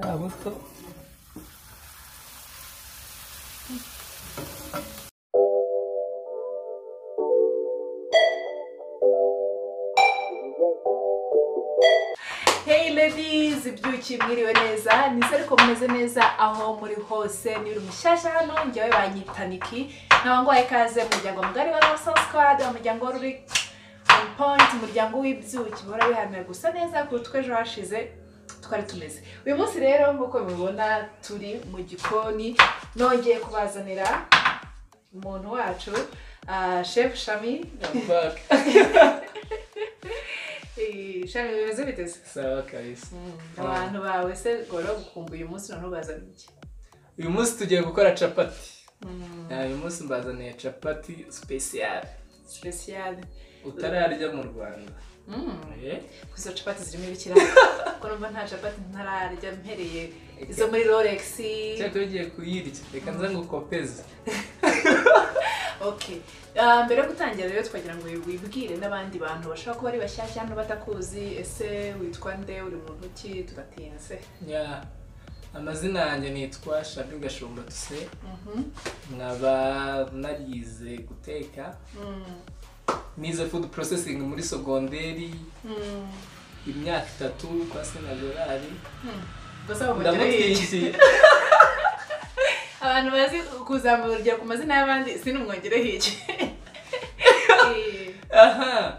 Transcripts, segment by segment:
gusto. Hey ladies, ibyuki mwiriwe neza nize ariko mumeze neza aho muri hose ni uri mushyashya hano njyewe banyita Niki nabangwaye kaze mu muryango mugari wa Love Soul Squad umuryango w'uri on point umuryango w'ibyuki bahora biharanira gusa neza kuruta uko ejo hashize twari tumeze uyu munsi rero nk'uko mubibona turi mu gikoni nongeye kubazanira umuntu wacu ah, Chef Shami I'm back. Eh, Shami bimeze biteze Sawa kabisa. abantu bawe se gora gukumbuye umunsi none ubazana iki Uyu munsi tugiye gukora capati. Ah, Uyu munsi mbazaniye capati special. speciale Utararya mu Rwanda. Eh? ko izo capati zirimo ibikira kuko numva nta capati ntararya mpereye izo muri rolex Cyakora ugiye kuyirya. Reka nza ngukopeze. ok Ah, mbere yo gutangira rero twagira ngo wibwire n'abandi bantu bashobora kuba ari bashyashya hano batakuzi ese witwa nde uri muntu ki tugatinze Ya. Amazina yanjye nitwa Shabi Gashumba Tuse. Mhm. Nkaba narize guteka. Mm. Nize food processing muri sogonderi Mm. imyaka itatu kwa Sena Gerard. Gusa bamugira iki? Ndamutwiki. abantu bazi kuzamura urugero ku mazina y'abandi sinumwongereho iki Eh, aha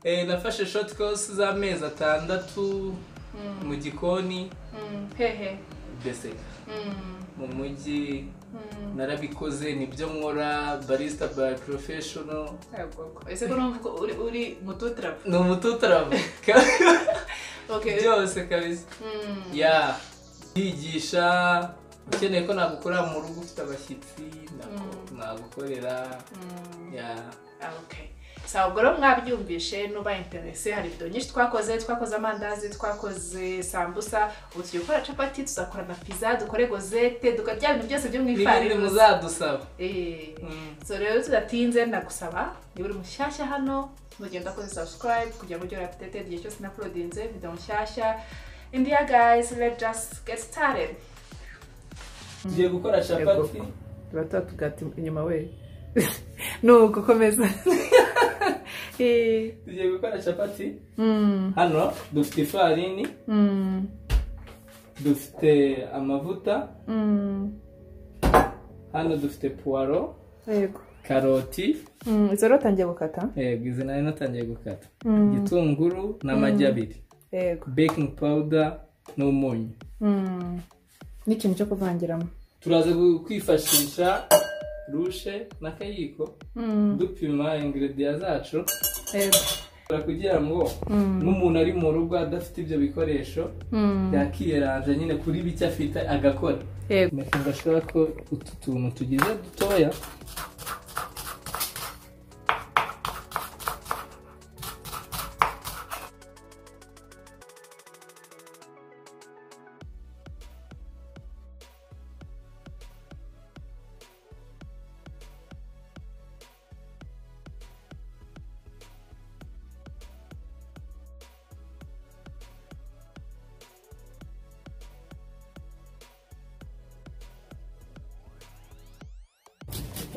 Eh, nafashe short course z'amezi atandatu mm, mu gikoni mm, hehe mbese mm, mu mujyi mm. narabikoze nibyo nkora barista by professional Agoko. ese ko numva ko uri uri mututarapu ni umututaravu okay byose kabisa Mm, ya yigisha ukeneye ko nagukorera mu rugo ufite abashyitsi nako- nagukorera mm, ya okay sawa ubwo rero mwabyumvishe nuba interese hari video nyinshi twakoze twakoze amandazi twakoze sambusa ubu tugiye gukora capati tuzakora na pizza dukore gozete dukarya ibintu byose byo mu n'ibindi ifarini muzadusaba Eh. Mm. so rero tudatinze ndagusaba niba uri mushyashya hano mugenda koze subscribe kugira ngo ujye urapdate igihe cyose naprodinze video mushyashya and yeah guys let's just get started tugiye gukora capati turata tugati inyuma we nuko komeza tugiye gukora capati hano dufite ifarini dufite amavuta hano dufite puwaro yego karoti izo rero tangiye gukata yego izi nari natangiye gukata igitunguru n'amagi abiri yego baking powder n'umunyu Mm. n'ikintu cyo kuvangiramo turaza gu- kwifashisha rushe n'akayiko dupima ingredients zacu yego Tugura kugira ngo nk'umuntu ari mu rugo adafite ibyo bikoresho yakiyeranja nyine kuri bike afite agakora yego Mekinga ashobora ko utu tuntu tugize dutoya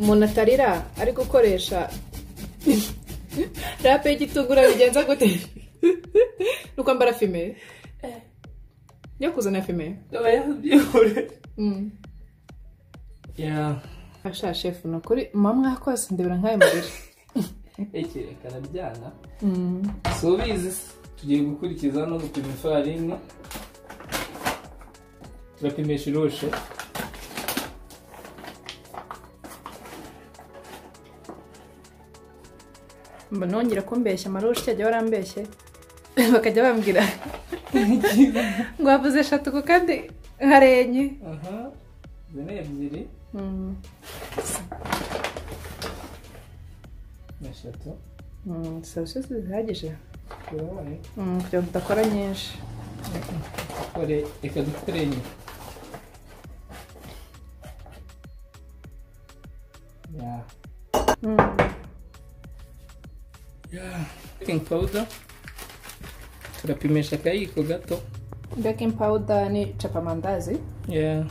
umuntu atarira ari gukoresha rape y'igitungura bigenza gute ni kwambara fime yo kuzana fime aba yabyihore ya asha shefu ni ukuri mama mwakoze ndebera nk'ayo mubiri ekerekana byana si ubizi se tugiye gukurikiza no gupima ifarini turapimisha irushe mba nongera kumbeshya amaroshi ajya barambeshye bakajya bambwira ngo wavuze eshatu ku kandi harenye aha izi ni ebyiri Mm. eshatu Mm, sawa zihagije urabona Mm, kugira ngo udakora nyinshi dukore reka dukore inyuma ya Mm. baking powder turapimisha akayiko gato baking powder ni capamandazi yeah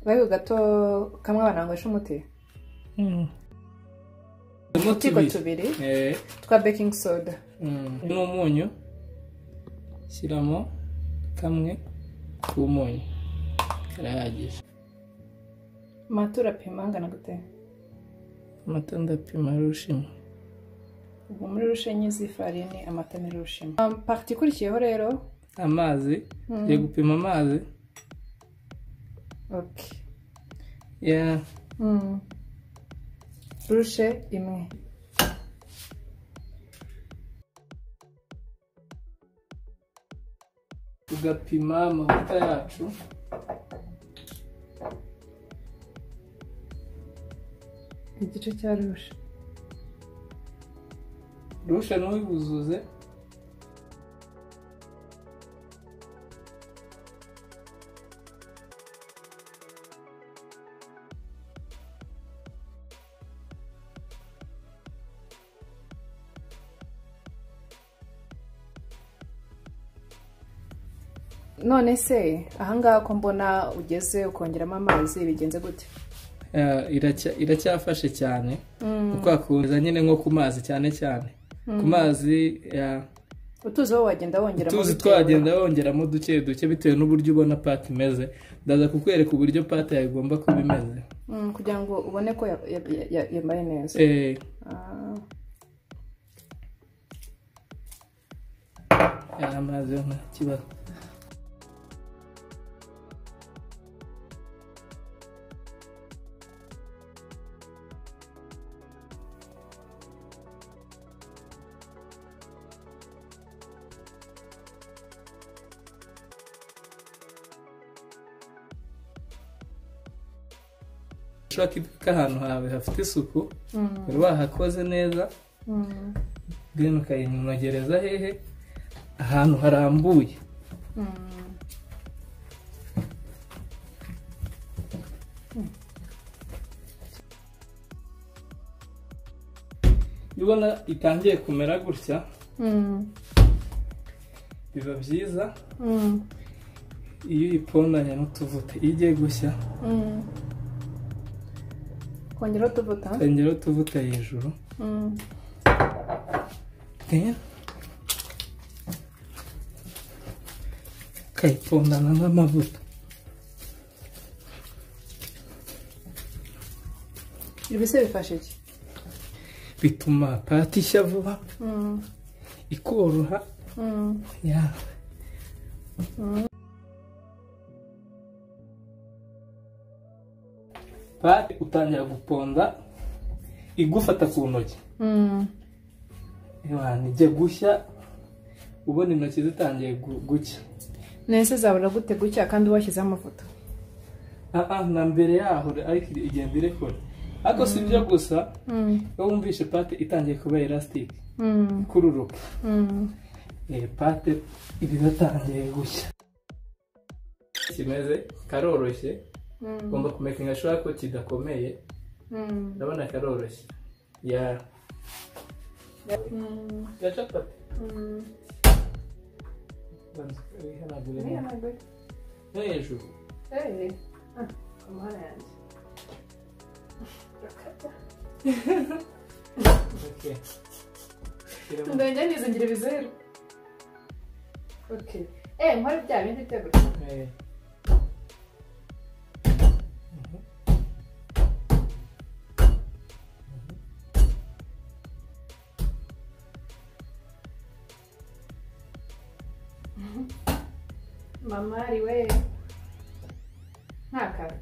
ariko gato kamwe abana banywesha umuti mm. utwiko tubiri eh twa baking soda mm. n'umunyu shyiramo kamwe k'umunyu karahagije mata urapima angana gute amata ndapima rushimwe ubu muri rushenyi z'ifarini amata ni rushema Um, pariti ikurikiyeho rero amazi ngiye gupima amazi oke yeah rushe imwe tugapima amavuta yacu igice cya rushe rushe n'uwibuzuze none se ahangaha ko mbona ugeze ukongeramo amazi bigenze gute Eh, iracya- iracyafashe cyane kuko hakuza nyine nko ku mazi cyane cyane ku mazi yeah, utuzi wowe wagenda wongeramo tuzi bitewe- twagenda wongeramo duke duke bitewe n'uburyo ubona pate imeze ndaza kukwereka uburyo pate yagomba kuba imeze Mm, kugira ngo ubone ko ya- ya- ya- ya- yambaye neza Eh, Ah, yeah, amazi yo nta kibazo ushaka iduka ahantu hawe hafite isuku wari wahakoze neza then ukayinogereza hehe ahantu harambuye iyo ubona itangiye kumera gutya mm, biba byiza mm, iyo uyipondanya n'utuvuta iyo igiye gushya mm. kongeraho utuvuta ukongeraho utuvuta hejuru Mm, then ukayipondana n'amavuta ibi se bifasha iki bituma pati ishya vuba Mm, ikoroha mm, ya pati utangira guponda igufata ku ntoki mm. Imana ijya gushya ubona intoki zitangiye gu- gucya nese zabura gute gutya kandi washyizeho amafoto Ah, ah, na mbere yaho ariko igenda irekora ariko si byo gusa Mm, iyo wumvishe pate itangiye kuba elasitike mm, ikururuka mm. Eh, pate iba yatangiye gushya kimeze karoroshye Mm, ugomba kumekinga ashobora ko kidakomeye mm, ndabona karoroshye ya mm, ya capati mm. Banza ihanaguremo no hejuru Hey. Ah, amahoro yanjye. okay Shyiramo. Ndongera nizingira ibizeru. Okay. Eh, nkore bya bindi byo gutya. Eh. mama ari we nta kabi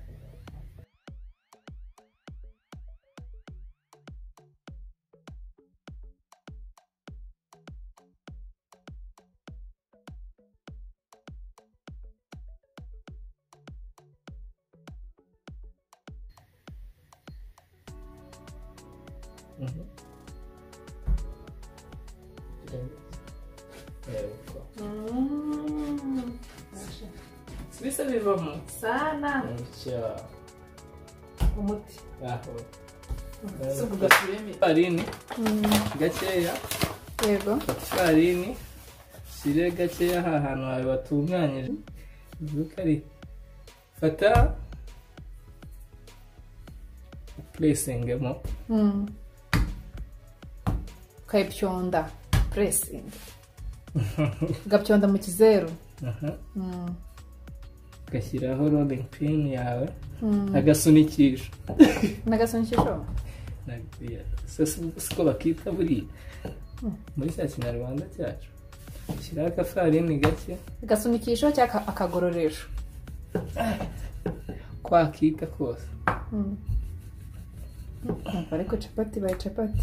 Mhm. Yego. Mm. Bisa bivamo sana gutya umuti aho si uvuga tureme farini gakeya yego ifarini shyire gakeya aha hantu hawe watunganyije iduka ari fata puresingemo Mm. ukayipyonda puresingi ugapyonda mu kizeru aha Mm. ugashyiraho rodingi pini yawe Mm. agasunikisho n'agasonikisho Nabibwira. Se si- siko bakita buriya muri cya kinyarwanda cyacu shyiraho akafarini gake agasunikisho cyangwa akagororesho kwakita kose Mm. Mm, ariko capati baye capati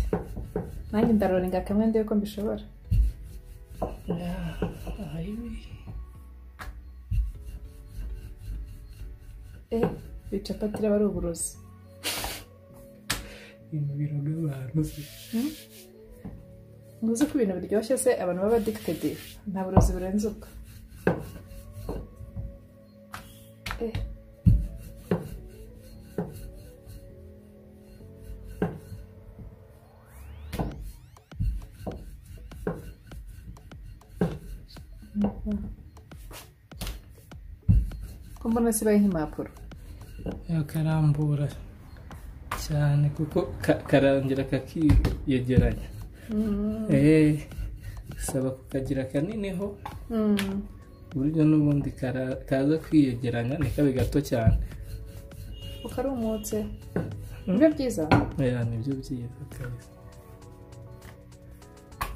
nanjye ndaroringa kamwe ndebe ko mbishobora aha biri eh iyi capati iraba ari uburozi ibintu biroga abantu se ntuzi ko ibintu biryoshye se abantu baba adikitedi nta burozi burenze ubwo Eh. Mhm. ko mbona sibaye nk'impapuro karambura cyane kuko ka- karangira kakiyegeranya Eh, bisaba kukagira kaniniho Mm. uburyo n'ubundi kara- kaza kwiyegeranya nikabe gato cyane ukarumutse nibyo byiza oya nibyo byiza kabisa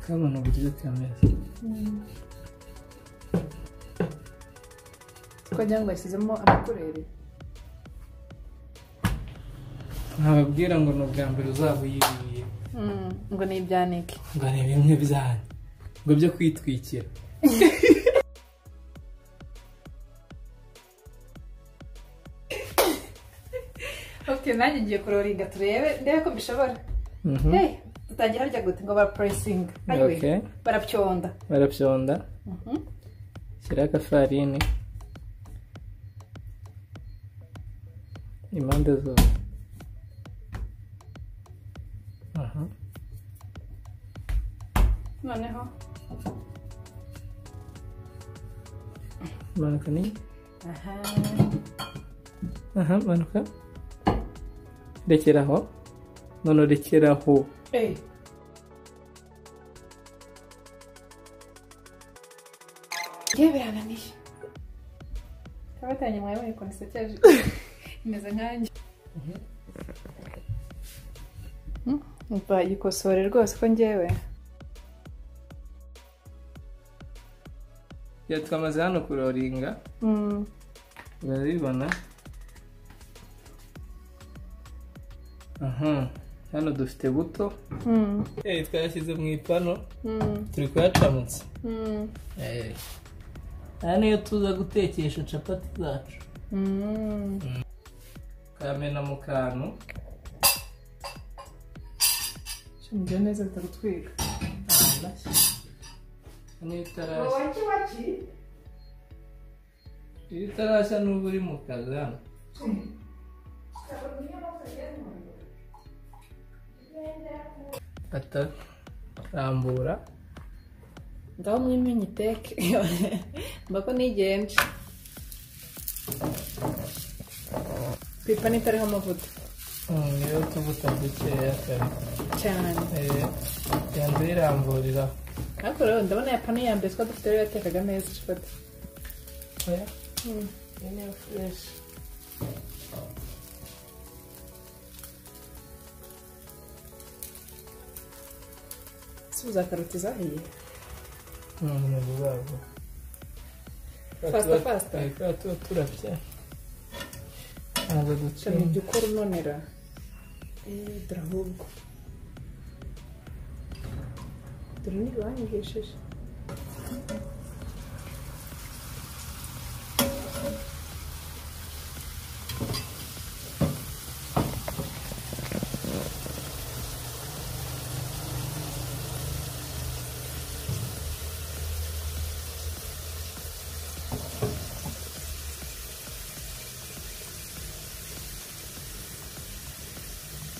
kabona uburyo kameze twagira ngo bashyizemo amakureri nkababwira ngo ni ubwa mbere uzaba uyiriye Mm, ngo ni ibyanike ngo ni bimwe byanyu ngo byo kwitwikira okay nanjye ngiye kuroringa turebe ndebe ko mbishobora Mhm. hey dutangira harya gute ngo barapuresinga ayiwe Okay. barapyonda barapyonda Mhm. shyiraho akafarini impande zose aha noneho manuka ni aha aha manuka rekeraho none rekeraho hey yewe birananiye abatanye mwawe mwe konsekeje imeze nkanjye bayikosore rwose ko ngewe iyo twamaze hano kuroringa Mm. urabibona aha hano dufite buto Mm. eh twayashyize mu ipano Mm. turi kuyacamutsa Mm. Eh. aya niyo tuza gutekesha capati zacu Mm. ukayamena mu kantu Ngiye neza bitagutwika niyo itarashya iyo itarashya n'ubu uri mu kazi hano fata rambura ngaho mwimenye iteke mbako nigenje ku ipanu itariho amavuta Mm, niyo tubuta dukeya kare cyane Eh, yanze iramburira ariko rero ndabona ya panu ya mbere twari dufite rero yatekaga neza capati oya Mm. iyo niyo fureshi si uza karoti zahiye ntabwo zabwo Faster, faster. tuba tuba turapya ntabwo cyane ducanye ibyo ukora unonera Eh, dore ahubwo dore ntibanyigishije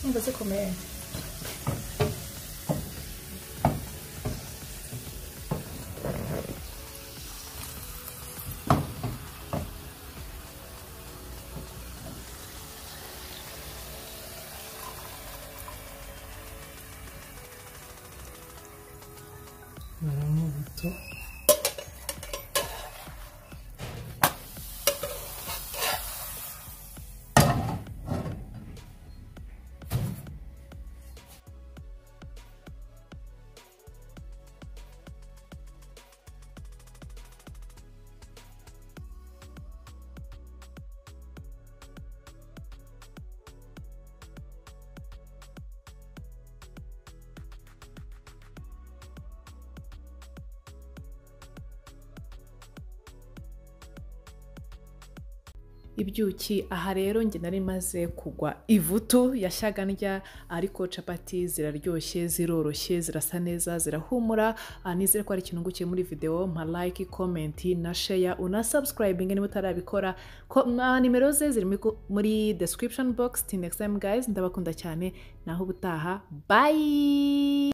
Não, você comer. ibyuki aha rero njye nari maze kugwa ivutu yashyaga ndya ariko capati ziraryoshye ziroroshye zirasa neza zirahumura ah, nizere ko hari ikintu ungukiye muri videwo mpa like comment na share una subscribing niba utarabikora ko ah, nimero ze ziri muri- muri description box till next time guys ndabakunda cyane naho ubutaha bye